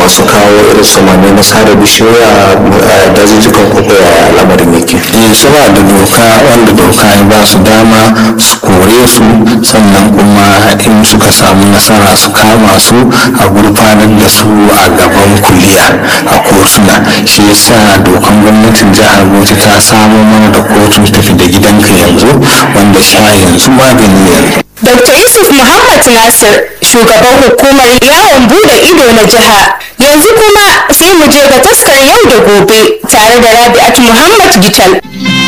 masu kawo irin samani na sare bishiyoyi a dazuzzukan koko ya lamarin yake eh suna da doka wanda doka ya ba su dama su kore su sannan kuma in suka samu nasara su kama su a gurfanar da su a gaban kuliya a kotuna shi yasa dokan gwamnatin jihar bauchi ta samo mana da kotun tafi da gidanka yanzu wanda sha yanzu magani yanzu Dr. Yusuf Muhammad Nasir, shugaban hukumar yawon bude ido na jiha. Yanzu kuma sai mu je ga taskar yau da gobe tare da Rabi'at Muhammad Gital.